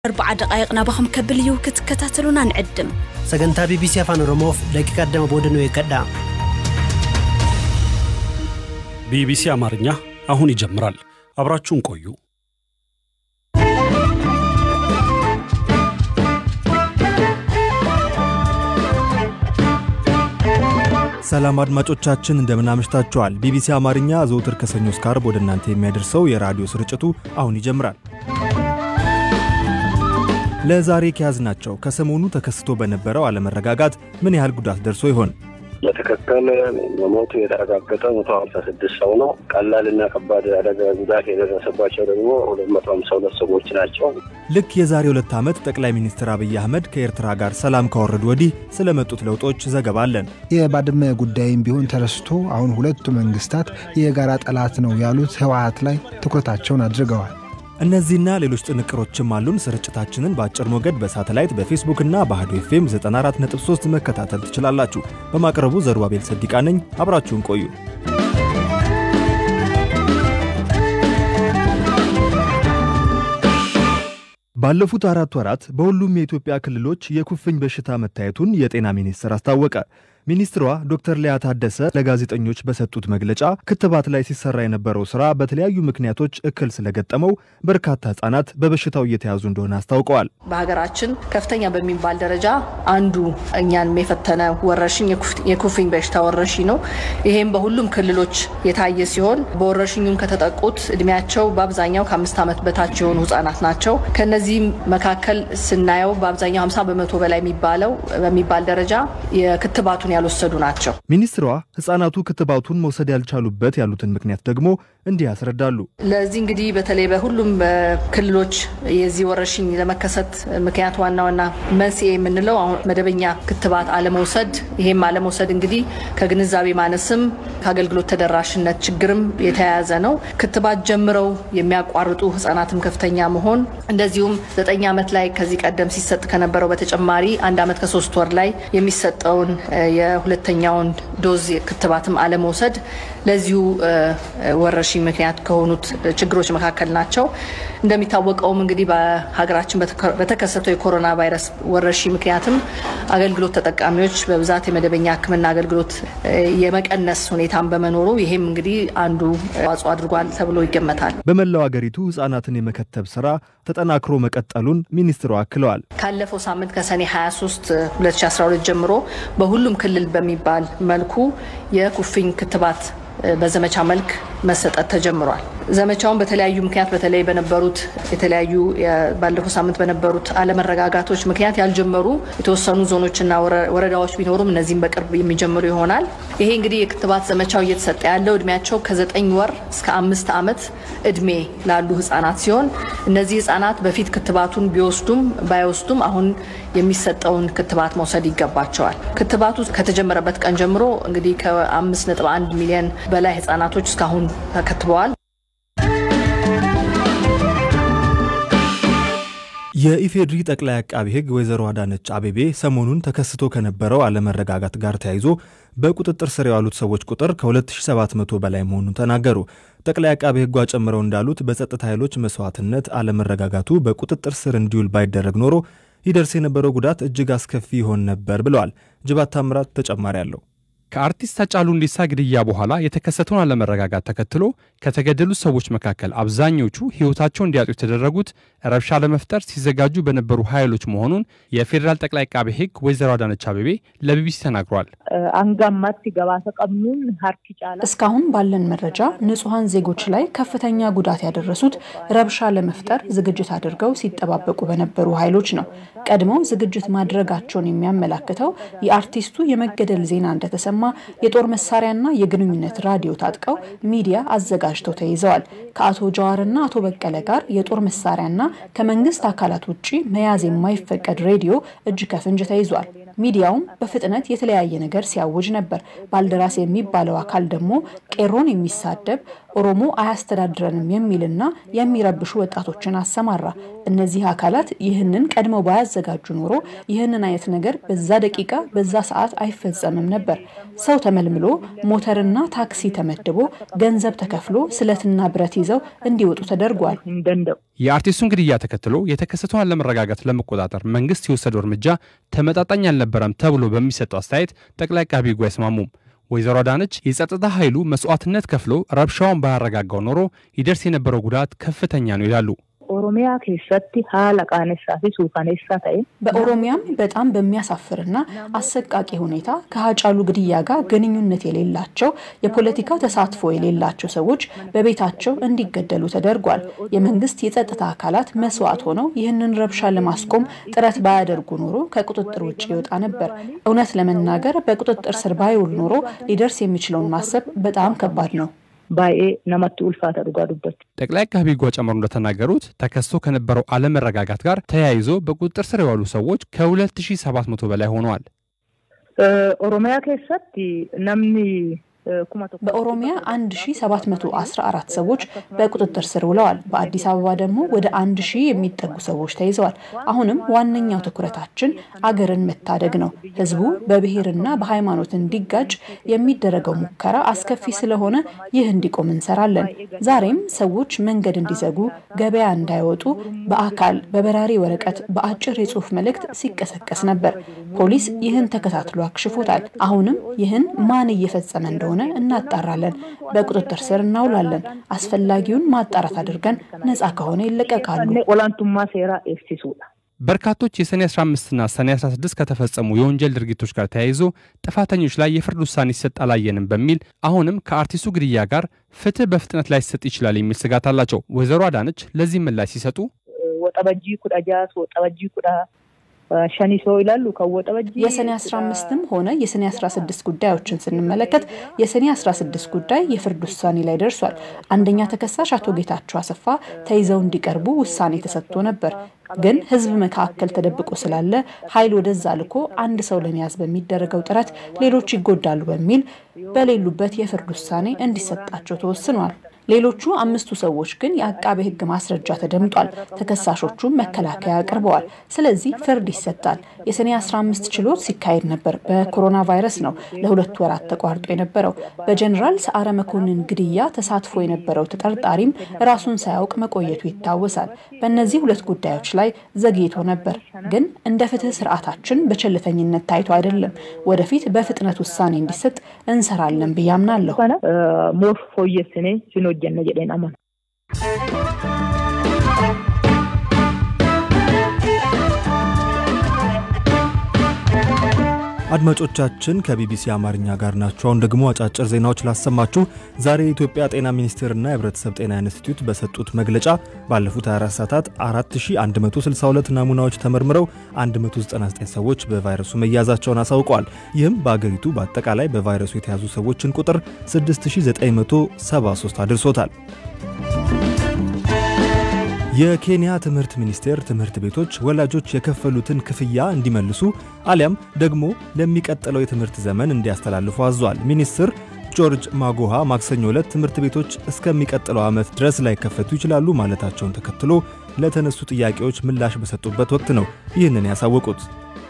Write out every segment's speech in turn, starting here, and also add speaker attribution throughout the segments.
Speaker 1: أربعة دقائق نابخم كبل يو كتكتاتلونا نعدم
Speaker 2: sagantaa bbc afaan oromoof daqiiqa addama boodanuu eeggadhaa
Speaker 3: ቢቢሲ አማርኛ አሁን ይጀምራል። አብራችሁን ቆዩ።
Speaker 4: ሰላም አድማጮቻችን እንደምን አምሽታችኋል። ቢቢሲ አማርኛ ዘውትር ከሰኞ እስከ ዓርብ ወደ እናንተ የሚያደርሰው የራዲዮ ስርጭቱ አሁን ይጀምራል። ለዛሬ ከያዝናቸው ከሰሞኑ ተከስቶ በነበረው አለመረጋጋት ምን ያህል ጉዳት ደርሶ ይሆን?
Speaker 5: በትክክል መሞቱ የተረጋገጠ መቶ ሀምሳ ስድስት ሰው ነው። ቀላልና ከባድ አደጋ ጉዳት የደረሰባቸው ደግሞ ሁለት መቶ ሀምሳ ሁለት ሰዎች ናቸው።
Speaker 4: ልክ የዛሬ ሁለት ዓመት ጠቅላይ ሚኒስትር አብይ አህመድ ከኤርትራ ጋር ሰላም ካወረዱ ወዲህ ስለመጡት ለውጦች ዘገባ አለን።
Speaker 6: የባድመ ጉዳይም ቢሆን ተረስቶ አሁን ሁለቱ መንግስታት የጋራ ጠላት ነው ያሉት ህወሀት ላይ ትኩረታቸውን አድርገዋል።
Speaker 4: እነዚህና ሌሎች ጥንቅሮችም አሉን። ስርጭታችንን በአጭር ሞገድ በሳተላይት በፌስቡክና በአህዶ ኤፍኤም 94.3 መከታተል ትችላላችሁ። በማቅረቡ ዘሩባቤል ሰዲቃ ነኝ። አብራችሁን ቆዩ። ባለፉት አራት ወራት በሁሉም የኢትዮጵያ ክልሎች የኩፍኝ በሽታ መታየቱን የጤና ሚኒስቴር አስታወቀ። ሚኒስትሯ ዶክተር ሊያ ታደሰ ለጋዜጠኞች በሰጡት መግለጫ ክትባት ላይ ሲሰራ የነበረው ስራ በተለያዩ ምክንያቶች እክል ስለገጠመው በርካታ ህጻናት በበሽታው እየተያዙ እንደሆነ አስታውቀዋል።
Speaker 7: በሀገራችን ከፍተኛ በሚባል ደረጃ አንዱ እኛን የፈተነ ወረርሽኝ የኩፍኝ በሽታ ወረርሽኝ ነው። ይሄም በሁሉም ክልሎች የታየ ሲሆን በወረርሽኙም ከተጠቁት እድሜያቸው በአብዛኛው ከአምስት ዓመት በታች የሆኑ ህጻናት ናቸው። ከነዚህም መካከል ስናየው በአብዛኛው 50 በመቶ በላይ የሚባለው በሚባል ደረጃ የክትባቱን ያልወሰዱ ናቸው።
Speaker 4: ሚኒስትሯ ህጻናቱ ክትባቱን መውሰድ ያልቻሉበት ያሉትን ምክንያት ደግሞ እንዲህ ያስረዳሉ።
Speaker 7: ለዚህ እንግዲህ በተለይ በሁሉም ክልሎች የዚህ ወረርሽኝ ለመከሰት ምክንያት ዋና ዋና መንስኤ የምንለው አሁን መደበኛ ክትባት አለመውሰድ፣ ይሄም አለመውሰድ እንግዲህ ከግንዛቤ ማነስም ከአገልግሎት ተደራሽነት ችግርም የተያያዘ ነው። ክትባት ጀምረው የሚያቋርጡ ህጻናትም ከፍተኛ መሆን፣ እንደዚሁም ዘጠኝ ዓመት ላይ ከዚህ ቀደም ሲሰጥ ከነበረው በተጨማሪ አንድ ዓመት ከሶስት ወር ላይ የሚሰጠውን የሁለተኛውን ዶዝ ክትባትም አለመውሰድ ለዚሁ ወረርሽኝ ምክንያት ከሆኑት ችግሮች መካከል ናቸው። እንደሚታወቀውም እንግዲህ በሀገራችን በተከሰተው የኮሮና ቫይረስ ወረርሽኝ ምክንያትም አገልግሎት ተጠቃሚዎች በብዛት የመደበኛ ሕክምና አገልግሎት የመቀነስ ሁኔታን በመኖሩ ይሄም እንግዲህ አንዱ አስተዋጽኦ አድርጓል ተብሎ ይገመታል።
Speaker 4: በመላው አገሪቱ ህጻናትን የመከተብ ስራ ተጠናክሮ መቀጠሉን ሚኒስትሩ አክለዋል።
Speaker 7: ካለፈው ሳምንት ከሰኔ 23 2012 ጀምሮ በሁሉም ክልል በሚባል መልኩ የኩፍኝ ክትባት በዘመቻ መልክ መሰጠት ተጀምሯል። ዘመቻውን በተለያዩ ምክንያት በተለይ በነበሩት የተለያዩ ባለፈው ሳምንት በነበሩት አለመረጋጋቶች ምክንያት ያልጀመሩ የተወሰኑ ዞኖችና ወረዳዎች ቢኖሩም እነዚህም በቅርብ የሚጀምሩ ይሆናል። ይሄ እንግዲህ የክትባት ዘመቻው እየተሰጠ ያለው እድሜያቸው ከዘጠኝ ወር እስከ አምስት ዓመት እድሜ ላሉ ህጻናት ሲሆን እነዚህ ህጻናት በፊት ክትባቱን ቢወስዱም ባይወስዱም አሁን የሚሰጠውን ክትባት መውሰድ ይገባቸዋል። ክትባቱ ከተጀመረበት ቀን ጀምሮ እንግዲህ ከአምስት ነጥብ አንድ ሚሊዮን በላይ ህጻናቶች እስካሁን ተከትበዋል።
Speaker 4: የኢፌድሪ ጠቅላይ አቃቢ ሕግ ወይዘሮ አዳነች አቤቤ ሰሞኑን ተከስቶ ከነበረው አለመረጋጋት ጋር ተያይዞ በቁጥጥር ስር የዋሉት ሰዎች ቁጥር ከ2700 በላይ መሆኑን ተናገሩ። ጠቅላይ አቃቢ ሕጓ ጨምረው እንዳሉት በጸጥታ ኃይሎች መስዋዕትነት አለመረጋጋቱ በቁጥጥር ስር እንዲውል ባይደረግ ኖሮ ይደርስ የነበረው ጉዳት እጅግ አስከፊ ይሆን ነበር ብለዋል። ጅባት ታምራት ተጨማሪ አለው።
Speaker 8: ከአርቲስት ሃጫሉ ሁንዴሳ ግድያ በኋላ የተከሰተውን አለመረጋጋት ተከትሎ ከተገደሉት ሰዎች መካከል አብዛኞቹ ሕይወታቸው እንዲያጡ የተደረጉት ረብሻ ለመፍጠር ሲዘጋጁ በነበሩ ኃይሎች መሆኑን የፌዴራል ጠቅላይ አቃቤ ሕግ ወይዘሮ አዳነች አቤቤ ለቢቢሲ ተናግሯል።
Speaker 9: አንጋማት ሲገባ ተቀምኑን ሀርኪ ጫላ
Speaker 10: እስካሁን ባለን መረጃ ንጹሐን ዜጎች ላይ ከፍተኛ ጉዳት ያደረሱት ረብሻ ለመፍጠር ዝግጅት አድርገው ሲጠባበቁ በነበሩ ኃይሎች ነው። ቀድመው ዝግጅት ማድረጋቸውን የሚያመላክተው የአርቲስቱ የመገደል ዜና እንደተሰማ የጦር መሳሪያና የግንኙነት ራዲዮ ታጥቀው ሚዲያ አዘጋጅተው ተይዘዋል። ከአቶ ጀዋርና አቶ በቀለ ጋር የጦር መሳሪያና ከመንግስት አካላት ውጭ መያዝ የማይፈቀድ ሬዲዮ እጅ ከፍንጅ ተይዟል። ሚዲያውም በፍጥነት የተለያየ ነገር ሲያውጅ ነበር። ባልደራስ የሚባለው አካል ደግሞ ቄሮን የሚሳደብ ኦሮሞ አያስተዳድረንም የሚልና የሚረብሹ ወጣቶችን አሰማራ። እነዚህ አካላት ይህንን ቀድመው ባያዘጋጁ ኖሮ ይህንን አይነት ነገር በዛ ደቂቃ በዛ ሰዓት አይፈጸምም ነበር። ሰው ተመልምሎ ሞተርና ታክሲ ተመድቦ ገንዘብ ተከፍሎ ስለትና ብረት ይዘው እንዲወጡ ተደርጓል።
Speaker 8: የአርቲስቱን ግድያ ተከትሎ የተከሰተውን አለመረጋጋት ለመቆጣጠር መንግስት የወሰደው እርምጃ ተመጣጣኝ አልነበረም ተብሎ በሚሰጠው አስተያየት ጠቅላይ አቃቤ ሕጉ አይስማሙም። ወይዘሮ አዳነች የጸጥታ ኃይሉ መስዋዕትነት ከፍሎ ረብሻውን ባያረጋጋው ኖሮ ይደርስ የነበረው ጉዳት ከፍተኛ ነው ይላሉ።
Speaker 9: ኦሮሚያ ኬሰቲ ሀላ ቃነሳ ፊ ሱካኔሳ ተኤ
Speaker 10: በኦሮሚያም በጣም በሚያሳፍርና አሰቃቂ ሁኔታ ከሀጫሉ ግድያ ጋር ግንኙነት የሌላቸው የፖለቲካ ተሳትፎ የሌላቸው ሰዎች በቤታቸው እንዲገደሉ ተደርጓል። የመንግስት የጸጥታ አካላት መስዋዕት ሆነው ይህንን ረብሻ ለማስቆም ጥረት ባያደርጉ ኖሮ ከቁጥጥር ውጭ ይወጣ ነበር። እውነት ለመናገር በቁጥጥር ስር ባይውል ኖሮ ሊደርስ የሚችለውን ማሰብ በጣም ከባድ ነው።
Speaker 9: ባኤ ነመት ኡልፋተ ዱጋ ዱበት
Speaker 8: ጠቅላይ አቃቤ ሕጉ ጨምሮ እንደተናገሩት ተከስቶ ከነበረው አለመረጋጋት ጋር ተያይዞ በቁጥጥር ስር የዋሉ ሰዎች ከ2700 በላይ ሆነዋል።
Speaker 9: ኦሮሚያ ኬሰቲ ነምኒ
Speaker 10: በኦሮሚያ 1714 ሰዎች በቁጥጥር ስር ውለዋል። በአዲስ አበባ ደግሞ ወደ 1000 የሚጠጉ ሰዎች ተይዘዋል። አሁንም ዋነኛው ትኩረታችን አገርን መታደግ ነው። ህዝቡ በብሔርና በሃይማኖት እንዲጋጭ የሚደረገው ሙከራ አስከፊ ስለሆነ ይህ እንዲቆም እንሰራለን። ዛሬም ሰዎች መንገድ እንዲዘጉ፣ ገበያ እንዳይወጡ በአካል በበራሪ ወረቀት፣ በአጭር የጽሁፍ መልእክት ሲቀሰቀስ ነበር። ፖሊስ ይህን ተከታትሎ አክሽፎታል። አሁንም ይህን ማን እየፈጸመ እንደሆነ እናጣራለን። በቁጥጥር ስር እናውላለን። አስፈላጊውን ማጣራት አድርገን ነፃ ከሆነ ይለቀቃሉ።
Speaker 9: ኦላንቱማ ሴራ ኤፍሲሱዳ
Speaker 8: በርካቶች የሰኔ 15ና ሰኔ 16 ከተፈጸሙ የወንጀል ድርጊቶች ጋር ተያይዞ ጥፋተኞች ላይ የፍርድ ውሳኔ ሲሰጥ አላየንም በሚል አሁንም ከአርቲስቱ ግድያ ጋር ፍትህ በፍጥነት ላይሰጥ ይችላል የሚል ስጋት አላቸው። ወይዘሮ አዳነች ለዚህ ምላሽ ሲሰጡ
Speaker 9: ወጠበጂ ኩዳ ጃስ ወጠበጂ ኩዳ ሸኒሶ ይላሉ ከወጠበጂ
Speaker 10: የሰኔ 15ም ሆነ የሰኔ 16 ጉዳዮችን ስንመለከት የሰኔ 16 ጉዳይ የፍርድ ውሳኔ ላይ ደርሷል። አንደኛ ተከሳሽ አቶ ጌታቸው አሰፋ ተይዘው እንዲቀርቡ ውሳኔ ተሰጥቶ ነበር። ግን ህዝብ መካከል ተደብቆ ስላለ ኃይል ወደዛ ልኮ አንድ ሰው ለመያዝ በሚደረገው ጥረት ሌሎች ይጎዳሉ በሚል በሌሉበት የፍርድ ውሳኔ እንዲሰጣቸው ተወስኗል። ሌሎቹ አምስቱ ሰዎች ግን የአቃቤ ሕግ ማስረጃ ተደምጧል። ተከሳሾቹም መከላከያ አቅርበዋል። ስለዚህ ፍርድ ይሰጣል። የሰኔ 15 ችሎት ሲካሄድ ነበር። በኮሮና ቫይረስ ነው ለሁለት ወራት ተቋርጦ የነበረው። በጀኔራል ሰዓረ መኮንን ግድያ ተሳትፎ የነበረው ተጠርጣሪም ራሱን ሳያውቅ መቆየቱ ይታወሳል። በእነዚህ ሁለት ጉዳዮች ላይ ዘግይቶ ነበር። ግን እንደ ፍትህ ስርዓታችን በቸልተኝነት ታይቶ አይደለም። ወደፊት በፍጥነት ውሳኔ እንዲሰጥ እንሰራለን ብዬ አምናለሁ።
Speaker 9: ሞር ፎየስኔ ሲኖ ጀነ ጀዴን አመን
Speaker 4: አድማጮቻችን ከቢቢሲ አማርኛ ጋር ናቸው። አሁን ደግሞ አጫጭር ዜናዎች ላሰማችሁ። ዛሬ የኢትዮጵያ ጤና ሚኒስቴርና የህብረተሰብ ጤና ኢንስቲትዩት በሰጡት መግለጫ ባለፉት 24 ሰዓታት 4162 ናሙናዎች ተመርምረው 199 ሰዎች በቫይረሱ መያዛቸውን አሳውቀዋል። ይህም በአገሪቱ በአጠቃላይ በቫይረሱ የተያዙ ሰዎችን ቁጥር 6973 አድርሶታል። የኬንያ ትምህርት ሚኒስቴር ትምህርት ቤቶች ወላጆች የከፈሉትን ክፍያ እንዲመልሱ አሊያም ደግሞ ለሚቀጥለው የትምህርት ዘመን እንዲያስተላልፉ አዟል። ሚኒስትር ጆርጅ ማጎሃ ማክሰኞ ዕለት ትምህርት ቤቶች እስከሚቀጥለው ዓመት ድረስ ላይከፈቱ ይችላሉ ማለታቸውን ተከትሎ ለተነሱ ጥያቄዎች ምላሽ በሰጡበት ወቅት ነው ይህንን ያሳወቁት።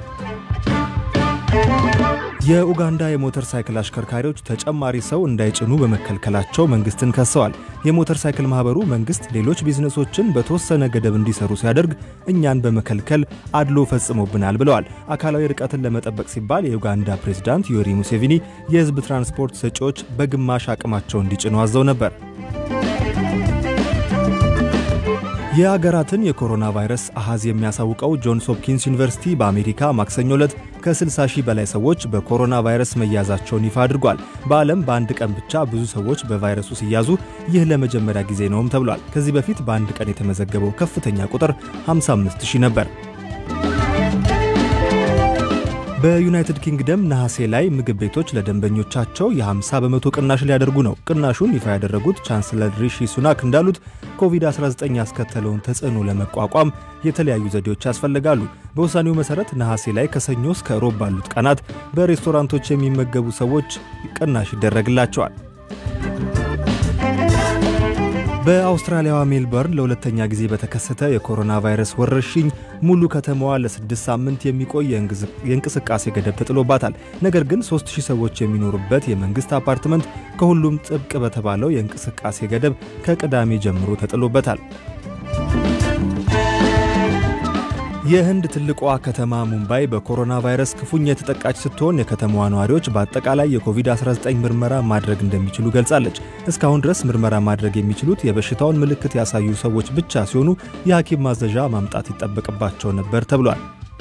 Speaker 4: የኡጋንዳ የሞተር ሳይክል አሽከርካሪዎች ተጨማሪ ሰው እንዳይጭኑ በመከልከላቸው መንግስትን ከሰዋል። የሞተር ሳይክል ማህበሩ መንግስት ሌሎች ቢዝነሶችን በተወሰነ ገደብ እንዲሰሩ ሲያደርግ እኛን በመከልከል አድሎ ፈጽሞብናል ብለዋል። አካላዊ ርቀትን ለመጠበቅ ሲባል የኡጋንዳ ፕሬዝዳንት ዮሪ ሙሴቪኒ የህዝብ ትራንስፖርት ሰጪዎች በግማሽ አቅማቸው እንዲጭኑ አዘው ነበር። የአገራትን የኮሮና ቫይረስ አሃዝ የሚያሳውቀው ጆንስ ሆፕኪንስ ዩኒቨርሲቲ በአሜሪካ ማክሰኞ ዕለት ከ60 ሺህ በላይ ሰዎች በኮሮና ቫይረስ መያዛቸውን ይፋ አድርጓል። በዓለም በአንድ ቀን ብቻ ብዙ ሰዎች በቫይረሱ ሲያዙ ይህ ለመጀመሪያ ጊዜ ነውም ተብሏል። ከዚህ በፊት በአንድ ቀን የተመዘገበው ከፍተኛ ቁጥር 55 ሺህ ነበር። በዩናይትድ ኪንግደም ነሐሴ ላይ ምግብ ቤቶች ለደንበኞቻቸው የ50 በመቶ ቅናሽ ሊያደርጉ ነው። ቅናሹን ይፋ ያደረጉት ቻንስለር ሪሺ ሱናክ እንዳሉት ኮቪድ-19 ያስከተለውን ተጽዕኖ ለመቋቋም የተለያዩ ዘዴዎች ያስፈልጋሉ። በውሳኔው መሠረት ነሐሴ ላይ ከሰኞ እስከ ሮብ ባሉት ቀናት በሬስቶራንቶች የሚመገቡ ሰዎች ቅናሽ ይደረግላቸዋል። በአውስትራሊያዋ ሜልበርን ለሁለተኛ ጊዜ በተከሰተ የኮሮና ቫይረስ ወረርሽኝ ሙሉ ከተማዋ ለስድስት ሳምንት የሚቆይ የእንቅስቃሴ ገደብ ተጥሎባታል። ነገር ግን 3000 ሰዎች የሚኖሩበት የመንግሥት አፓርትመንት ከሁሉም ጥብቅ በተባለው የእንቅስቃሴ ገደብ ከቅዳሜ ጀምሮ ተጥሎበታል። የህንድ ትልቋ ከተማ ሙምባይ በኮሮና ቫይረስ ክፉኛ የተጠቃች ስትሆን የከተማዋ ነዋሪዎች በአጠቃላይ የኮቪድ-19 ምርመራ ማድረግ እንደሚችሉ ገልጻለች። እስካሁን ድረስ ምርመራ ማድረግ የሚችሉት የበሽታውን ምልክት ያሳዩ ሰዎች ብቻ ሲሆኑ የሐኪም ማዘዣ ማምጣት ይጠበቅባቸው ነበር ተብሏል።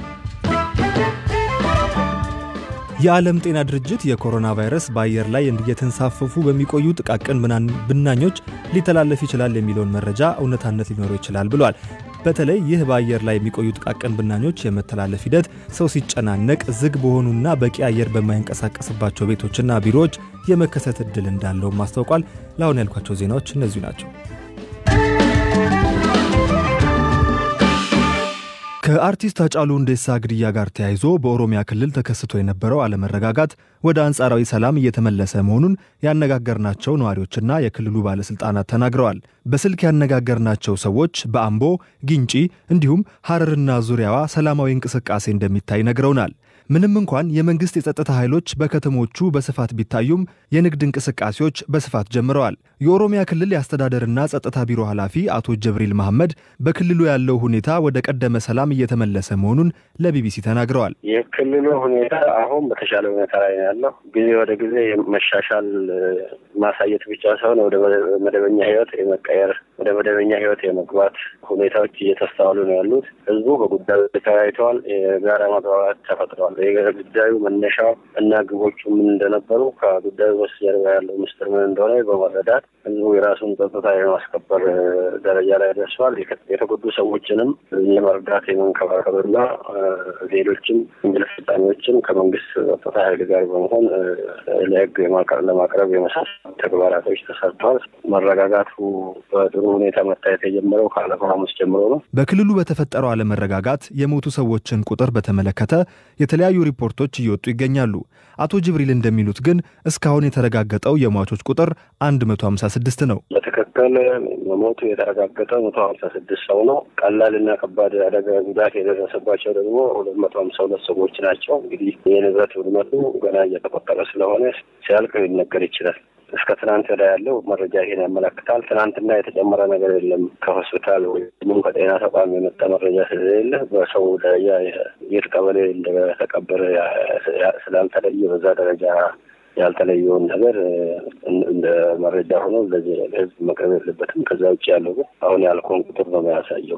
Speaker 4: የዓለም ጤና ድርጅት የኮሮና ቫይረስ በአየር ላይ እየተንሳፈፉ በሚቆዩ ጥቃቅን ብናኞች ሊተላለፍ ይችላል የሚለውን መረጃ እውነታነት ሊኖረው ይችላል ብሏል። በተለይ ይህ በአየር ላይ የሚቆዩ ጥቃቅን ብናኞች የመተላለፍ ሂደት ሰው ሲጨናነቅ፣ ዝግ በሆኑና በቂ አየር በማይንቀሳቀስባቸው ቤቶችና ቢሮዎች የመከሰት ዕድል እንዳለውም አስታውቋል። ለአሁን ያልኳቸው ዜናዎች እነዚሁ ናቸው። ከአርቲስት ሃጫሉ ሁንዴሳ ግድያ ጋር ተያይዞ በኦሮሚያ ክልል ተከስቶ የነበረው አለመረጋጋት ወደ አንጻራዊ ሰላም እየተመለሰ መሆኑን ያነጋገርናቸው ነዋሪዎችና የክልሉ ባለሥልጣናት ተናግረዋል። በስልክ ያነጋገርናቸው ሰዎች በአምቦ፣ ግንጪ እንዲሁም ሐረርና ዙሪያዋ ሰላማዊ እንቅስቃሴ እንደሚታይ ነግረውናል። ምንም እንኳን የመንግሥት የጸጥታ ኃይሎች በከተሞቹ በስፋት ቢታዩም የንግድ እንቅስቃሴዎች በስፋት ጀምረዋል። የኦሮሚያ ክልል የአስተዳደርና ጸጥታ ቢሮ ኃላፊ አቶ ጀብሪል መሐመድ በክልሉ ያለው ሁኔታ ወደ ቀደመ ሰላም እየተመለሰ መሆኑን ለቢቢሲ ተናግረዋል።
Speaker 5: የክልሉ ሁኔታ አሁን በተሻለ ሁኔታ ላይ ነው ያለው። ጊዜ ወደ ጊዜ መሻሻል ማሳየት ብቻ ሳይሆን ወደ መደበኛ ሕይወት የመቀየር ወደ መደበኛ ሕይወት የመግባት ሁኔታዎች እየተስተዋሉ ነው ያሉት። ህዝቡ በጉዳዩ ተወያይተዋል። የጋራ መግባባት ተፈጥረዋል። የጉዳዩ መነሻ እና ግቦቹ ምን እንደነበሩ ከጉዳዩ በስተጀርባ ያለው ምስጢር ምን እንደሆነ በመረዳት ህዝቡ የራሱን ጸጥታ የማስከበር ደረጃ ላይ ደርሷል። የተጎዱ ሰዎችንም የመርዳት የመንከባከብና ሌሎችም ወንጀል ፈጻሚዎችን ከመንግስት ጸጥታ ኃይል ጋር በመሆን ለህግ ለማቅረብ የመሳሰሉ ተግባራቶች ተሰርተዋል። መረጋጋቱ በጥሩ ሁኔታ መታየት የጀመረው ካለፈው ሐሙስ ጀምሮ ነው።
Speaker 4: በክልሉ በተፈጠረው አለመረጋጋት የሞቱ ሰዎችን ቁጥር በተመለከተ የተለያዩ ሪፖርቶች እየወጡ ይገኛሉ። አቶ ጅብሪል እንደሚሉት ግን እስካሁን የተረጋገጠው የሟቾች ቁጥር 156 ነው።
Speaker 5: በትክክል መሞቱ የተረጋገጠው መቶ ሀምሳ ስድስት ሰው ነው። ቀላልና ከባድ አደጋ ጉዳት የደረሰባቸው ደግሞ ሁለት መቶ ሀምሳ ሁለት ሰዎች ናቸው። እንግዲህ የንብረት ውድመቱ ገና እየተቆጠረ ስለሆነ ሲያልቅ ሊነገር ይችላል። እስከ ትናንት ወዲያ ያለው መረጃ ይሄን ያመለክታል። ትናንትና የተጨመረ ነገር የለም። ከሆስፒታል ወይም ከጤና ተቋም የመጣ መረጃ ስለሌለ በሰው ደረጃ የት ቀበሌ እንደተቀበረ ስላልተለየ በዛ ደረጃ ያልተለየውን ነገር እንደ መረጃ ሆኖ ለዚህ ለህዝብ መቅረብ የለበትም። ከዛ ውጭ ያለው ግን አሁን ያልከውን ቁጥር ነው የሚያሳየው።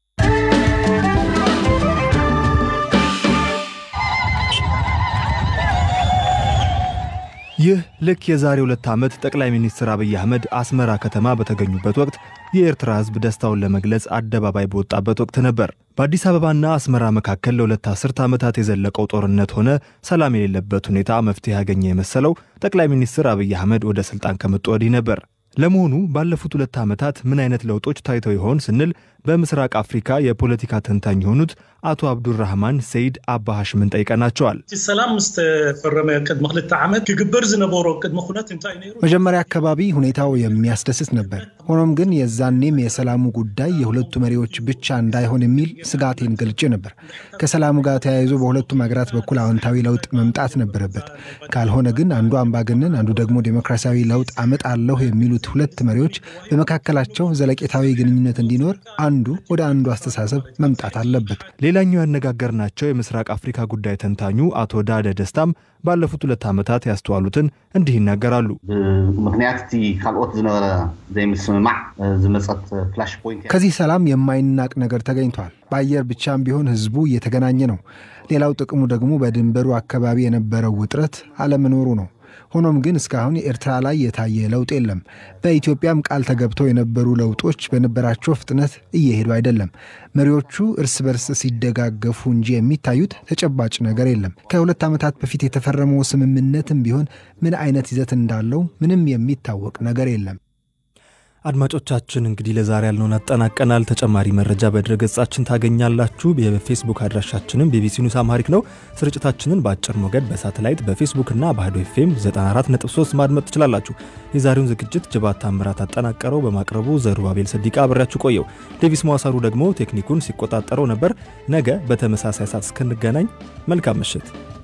Speaker 4: ይህ ልክ የዛሬ ሁለት ዓመት ጠቅላይ ሚኒስትር አብይ አህመድ አስመራ ከተማ በተገኙበት ወቅት የኤርትራ ሕዝብ ደስታውን ለመግለጽ አደባባይ በወጣበት ወቅት ነበር። በአዲስ አበባና አስመራ መካከል ለሁለት አስርት ዓመታት የዘለቀው ጦርነት ሆነ ሰላም የሌለበት ሁኔታ መፍትሄ ያገኘ የመሰለው ጠቅላይ ሚኒስትር አብይ አህመድ ወደ ሥልጣን ከመጡ ወዲህ ነበር። ለመሆኑ ባለፉት ሁለት ዓመታት ምን አይነት ለውጦች ታይተው ይሆን ስንል በምስራቅ አፍሪካ የፖለቲካ ተንታኝ የሆኑት አቶ አብዱራህማን ሰይድ አባ ሃሽምን ጠይቀናቸዋል።
Speaker 11: ሰላም ምስ ተፈረመ ቅድሚ ክልተ ዓመት ክግበር ዝነበሮ ቅድሚ ኩነት እንታይ ነይሩ?
Speaker 6: መጀመሪያ አካባቢ ሁኔታው የሚያስደስት ነበር። ሆኖም ግን የዛኔም የሰላሙ ጉዳይ የሁለቱ መሪዎች ብቻ እንዳይሆን የሚል ስጋቴን ገልጬ ነበር። ከሰላሙ ጋር ተያይዞ በሁለቱም ሀገራት በኩል አዎንታዊ ለውጥ መምጣት ነበረበት። ካልሆነ ግን አንዱ አምባገነን፣ አንዱ ደግሞ ዴሞክራሲያዊ ለውጥ አመጣለሁ የሚሉት ሁለት መሪዎች በመካከላቸው ዘለቄታዊ ግንኙነት እንዲኖር አንዱ ወደ አንዱ አስተሳሰብ መምጣት አለበት።
Speaker 4: ሌላኛው ያነጋገርናቸው የምስራቅ አፍሪካ ጉዳይ ተንታኙ አቶ ዳደ ደስታም ባለፉት ሁለት ዓመታት ያስተዋሉትን እንዲህ ይናገራሉ።
Speaker 12: ምክንያት እቲ ካልኦት ዝነበረ ዘይምስምማዕ ዝመፀት ፍላሽ ፖይንት
Speaker 6: ከዚህ ሰላም የማይናቅ ነገር ተገኝቷል። በአየር ብቻም ቢሆን ህዝቡ እየተገናኘ ነው። ሌላው ጥቅሙ ደግሞ በድንበሩ አካባቢ የነበረው ውጥረት አለመኖሩ ነው። ሆኖም ግን እስካሁን የኤርትራ ላይ የታየ ለውጥ የለም። በኢትዮጵያም ቃል ተገብተው የነበሩ ለውጦች በነበራቸው ፍጥነት እየሄዱ አይደለም። መሪዎቹ እርስ በርስ ሲደጋገፉ እንጂ የሚታዩት ተጨባጭ ነገር የለም። ከሁለት ዓመታት በፊት የተፈረመው ስምምነትም ቢሆን ምን አይነት ይዘት እንዳለው ምንም የሚታወቅ ነገር የለም።
Speaker 4: አድማጮቻችን እንግዲህ ለዛሬ ያልነውን አጠናቀናል። ተጨማሪ መረጃ በድረገጻችን ታገኛላችሁ። የፌስቡክ አድራሻችንም ቢቢሲ ኒውስ አምሃሪክ ነው። ስርጭታችንን በአጭር ሞገድ በሳተላይት በፌስቡክና በአህዶ ኤፍኤም 94.3 ማድመጥ ትችላላችሁ። የዛሬውን ዝግጅት ጅባት ታምራት አጠናቀረው በማቅረቡ ዘሩባቤል ሰዲቃ አብሬያችሁ ቆየው። ዴቪስ መዋሳሩ ደግሞ ቴክኒኩን ሲቆጣጠረው ነበር። ነገ በተመሳሳይ ሰዓት እስክንገናኝ መልካም ምሽት።